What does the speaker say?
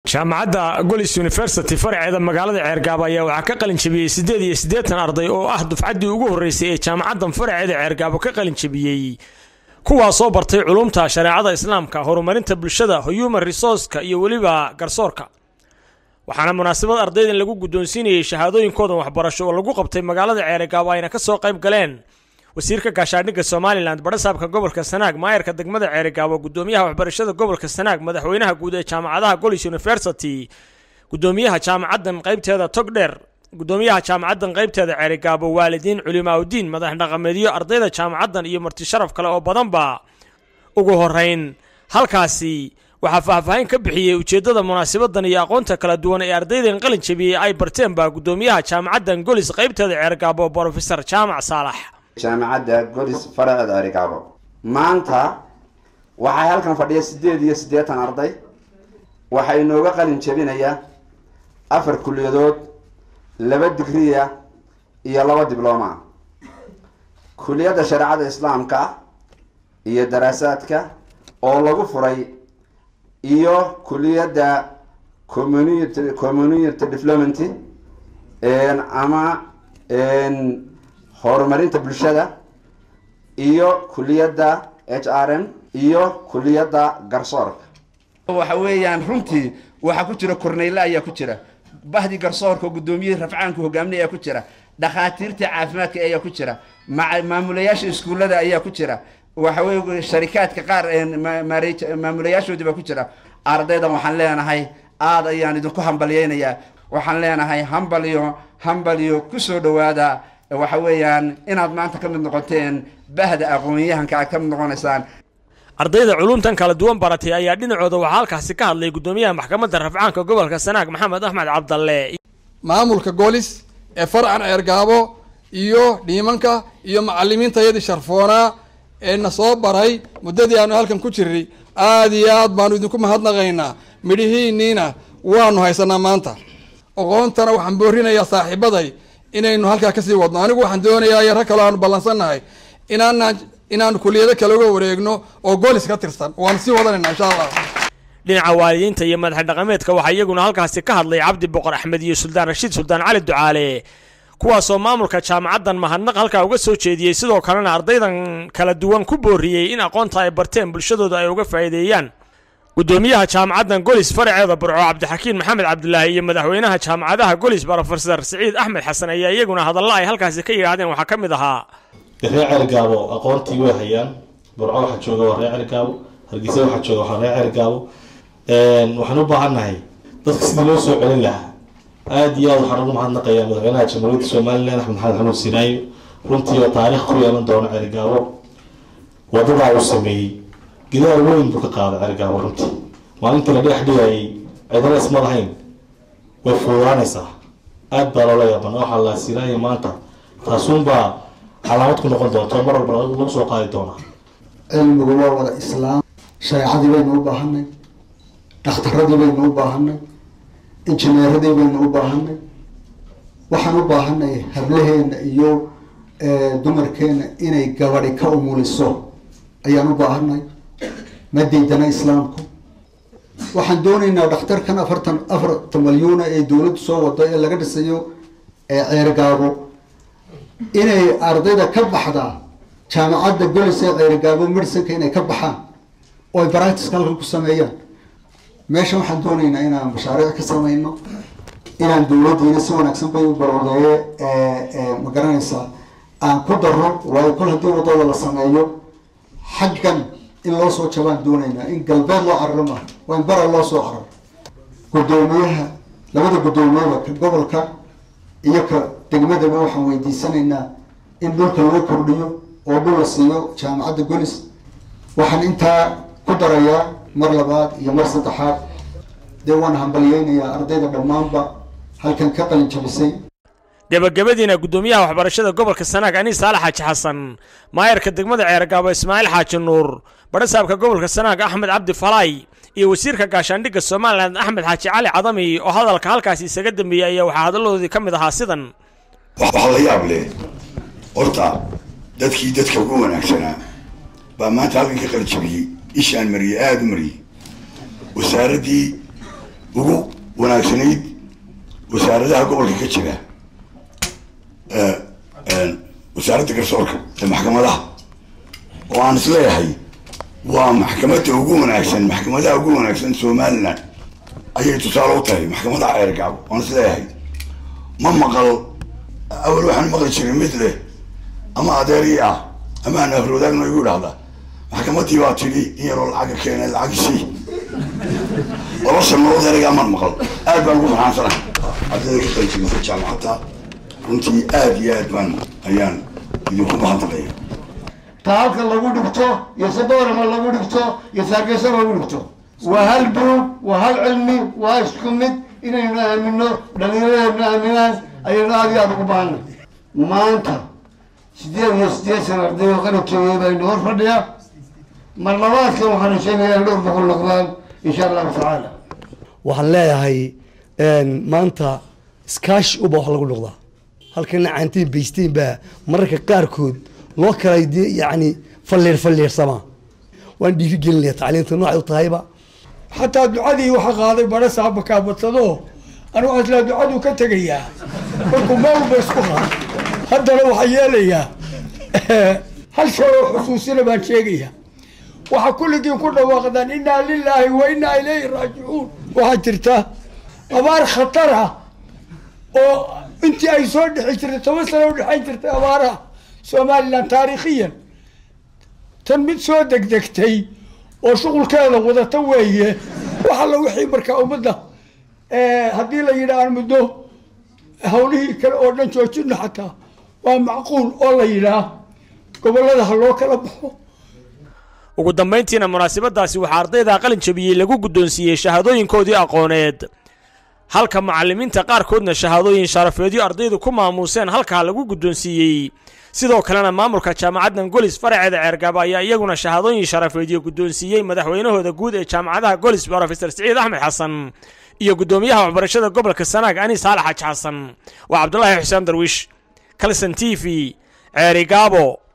jaamacadda golis university faraceeda magaalada ceergaabo ayaa waxaa ka qalinjabiyey siddeed iyo siddeetan arday oo ah dufcaddii ugu horreysay ee jaamacaddan faraceeda ceergaabo ka qalinjabiyey kuwaasoo bartay culumta shareecada islaamka horumarinta bulshada human resourceka iyo weliba garsoorka waxaana munaasabad ardaydan lagu guddoonsiinayey shahaadooyinkoodan waxbarasho oo lagu qabtay magaalada ceergaabo ayna ka soo qayb galeen wasiirka gaashaandhigga somalilan badhasaabka gobolka sanaag maayarka degmada ceerigaabo gudoomiyaha waxbarashada gobolka sanaag madaxweynaha guud ee jaamacadaha golis university gudoomiyaha jaamacaddan qaybteeda togdheer gudoomiyaha jaamacaddan qaybteeda ceerigaabo waalidiin culimaaudiin madax dhaqameedyo ardayda jaamacaddan iyo marti sharaf kale oo badanba ugu horeyn halkaasi waxaa faahfaahin ka bixiyey ujeeddada munaasabadan iyo aqoonta kala duwan ee ardaydan qalin jabiyey ay barteen baa gudoomiyaha jaamacaddan golis qaybteeda ceerigaabo brofesor jaamac saalax jaamacadda golis faraceeda ceerigaabo maanta waxaa halkan fadhiya siddeed iyo siddeetan arday waxaa inooga qalin jabinaya afar kuliyadood laba digriya iyo laba diblooma kuliyadda shareecada islaamka iyo daraasaadka oo lagu furay iyo kuliyadda community community development ama horumarinta bulshada iyo kuliyadda h r m iyo kuliyadda garsoorka waxa weeyaan runtii waxaa ku jira korneyle ayaa ku jira bahdi garsoorka oo guddoomiyihii rafcaanku hogaaminay ayaa ku jira dhakhaatiirtii caafimaadka ayaa ku jira maamulayaasha iskuullada ayaa ku jira waxa weye sharikaadka qaar maamulayaashoodii baa ku jira ardaydan waxaan leenahay aad ayaan idinku hambalyeynayaa waxaan leenahay hambaliyo hambaliyo kusoo dhawaada waxa weeyaan inaad maanta ka mid noqoteen bahda aqoon-yahanka aad ka mid noqonaysaan ardayda culumtan kala duwan baratay ayaa dhinacooda waxaa halkaasi ka hadlay gudoomiyaha maxkamadda rafcaanka gobolka sanaag maxamed axmed cabdalle maamulka goolis ee farcan ceergaabo iyo dhiimanka iyo macalimiintayadii sharfoonaa ee na soo baray muddadii aanu halkan ku jirnay aada iyo aad baanu idinku mahadnaqaynaa midhihiiniina waanu haysanaa maanta aqoontana waxaan boorinayaa saaxiibaday inaynu halkaa kasii wadno anigu waxaan doonayaa iyo rag kaloo aanu ballansannahay inaanaan inaanu kuliyado kale uga wareegno oo goolis ka tirsan waanu sii wadanayna insha allah dhinaca waalidiinta iyo madax dhaqameedka waxaa iyaguna halkaasi ka hadlay cabdi boqor axmed iyo suldaan rashiid suldaan cali ducaale kuwaasoo maamulka jaamacaddan mahadnaq halkaa uga soo jeediyey sidoo kalena ardaydan kala duwan ku booriyey in aqoonta ay barteen bulshadooda ay uga faa'iideeyaan gudoomiyaha jaamacaddan golis faraceeda burco cabdixakiin maxamed cabdulaahi iyo madaxweynaha jaamacadaha golis brofesor siciid axmed xasan ayaa iyaguna hadalla ay halkaasi ka yidhaahdeen waxaa ka mid ahaa reer cergaabo aqoontii way hayaan burco waxaa jooga waa reer cergaabo hargeysa waxaa jooga waa reer cergaabo waxaan u baahannahay dadka sidii loo soo celin lahaa aada iyo aad waxaan ugu mahadnaqayaa madaxweynaha jamhuuriyadda somalilan axmed maxamed xanuun sinaayo runtii oo taariikh ku yeelan doono cergaabo wadadaa uu sameeyey gidaal weyn buu ka qaaday cergaabo runtii maalintii la dhex dhigayay cidana isma lahayn way fuudaanaysaa aada baa loola yaaban waxaa la sinaayo maanta taasuunbaa calaamad ku noqon doonto mar walba lagu soo qaadi doonaa cilmigu waa wada islaam shareecadii baynu u baahanay dhakhtaradii baynu u baahanay injineeradii baynu u baahanay waxaan u baahanay hablaheena iyo dumarkeena inay gabadi ka umuliso ayaan u baahanay ma diidana islaamku waxaan doonaynaa dhakhtarkan afartan afartan malyuuna ee dawladdu soo wado ee laga dhisayo ceergaabo inay ardayda ka baxdaa jaamacadda golis ee ceerigaabo medicine-ka inay ka baxaan oo ay baractiska halkan ku sameeyaan meesha waxaan doonaynaa inaan mashaariic ka sameyno inaan dawladdiina si wanaagsan bay u baroodeeye ma garanaysaa aan ku daro waayo kol haddii wadada la sameeyo xaggan in loo soo jabaan doonaynaa in galbeed loo cararo maaha waa in bara loo soo cararo guddoomiyaha labada guddoomiyaba ka gobolka iyo ka degmadaba waxaan weydiisanaynaa in dhulka loo kordhiyo oo dhul la siiyo jaamacadda golis waxaan intaa ku darayaa mar labaad iyo mar saddexaad dee waan hambalyeynayaa ardayda dhammaanba halkan ka qalin jabisay gebagabadiina gudoomiyaha waxbarashada gobolka sanaag aniis saalax xaaji xasan maayarka degmada ceergaabo ismaaciil xaaji nuur badhasaabka gobolka sanaag axmed cabdi falaay iyo wasiirka gaashaandhigga somalilan axmed xaaji cali cadami oo hadalka halkaasi isaga dambeeyey ayaa waxaa hadalladoodii ka mid ahaa sidan waxaa la yaab leh horta dadkii dadka ugu wanaagsanaa baa maanta halkan ka qaljabiyey ishaan mariyey aada u mariyey wasaaraddii ugu wanaagsanayd wasaaradaha gobolka ka jira wasaaradda garsoorka ee maxkamadaha oo aan isleeyahay waa maxkamadda ugu wanaagsan maxkamadaha ugu wanaagsan somalilan ayay tusaale u tahay maxkamadaha ceergaabo waan isleeyahay ma maqal awal waxaan maqli jiray mid leh ama adeerii ah ama aan afroodaagno igu idhahda maxkamaddii baa tidhi in yaroo lacaga keenay lacagisii laba sanood ereygaa man maqal aad baan ugu farxaansanahay ardayda ka qalijimisa jaamacadda runtii aad iyo aad baan ayaan idinku mahadnaqaya ta halka lagu dhigto iyo saboorama lagu dhigto iyo saargeysa lagu dhigto waa hal buug waa hal cilmi waa isku mid inaynu aamino dhalinyaradeenu aaminaan ayaynu aad iyo aada ugu baahanay maanta sideed iyo sideed sana arday oo qalin jabiyey baynu hor fadhiya mar labaadkan waxaanu sheegayaa dhowr boqol noqdaan insha allahu tacaala waxaan leeyahay maanta iskaashi uba wax lagu noqdaa halkana caantiin baystiin baa mararka qaarkood loo kala yani falleer falleersamaa waan dhiiri gelinaya tacliinta noocay u tahayba xataa ducadii waxa qaaday bara saaba kaabadsado anigu aslaa ducaduu ka tegayaa markuu maalba isku qaado haddana waxaa yeelayaa hal shay oo xusuusina baan sheegayaa waxaa kulligiin ku dhawaaqdaan innaa lilaahi wa innaa ilayhi raajicuun waxaa jirta abaar khatar ah oo intii ay soo dhexi jirtay toban sano u dhexayn jirtay abaaraha somalilan taariikhiyan tan mid soo degdegtay oo shuqulkeeda wadata weeye wax alla wixii markaa ummadda haddii la yidhaah muddo hawlihii kale oo dhan joojino xataa waa macquul oo la yidhaah gobollada ha loo kala baxo ugu dambayntiina munaasabadaasi waxaa ardayda qalin jabiyey lagu guddoonsiiyey shahaadooyinkoodii aqooneed halka macallimiinta qaarkoodna shahaadooyin sharafeedyo ardaydu ku maamuuseen halkaa lagu guddoonsiiyey sidoo kalena maamulka jaamacaddan golis faraceeda ceergaaba ayaa iyaguna shahaadooyin sharafeedyo guddoonsiiyey madaxweynahooda guud ee jaamacadaha golis brofesor siciid axmed xasan iyo guddoomiyaha waxbarashada gobolka sanaag anis saalax xaj xasan waa cabdulaahi xuseen darwiish kalson t v ceerigaabo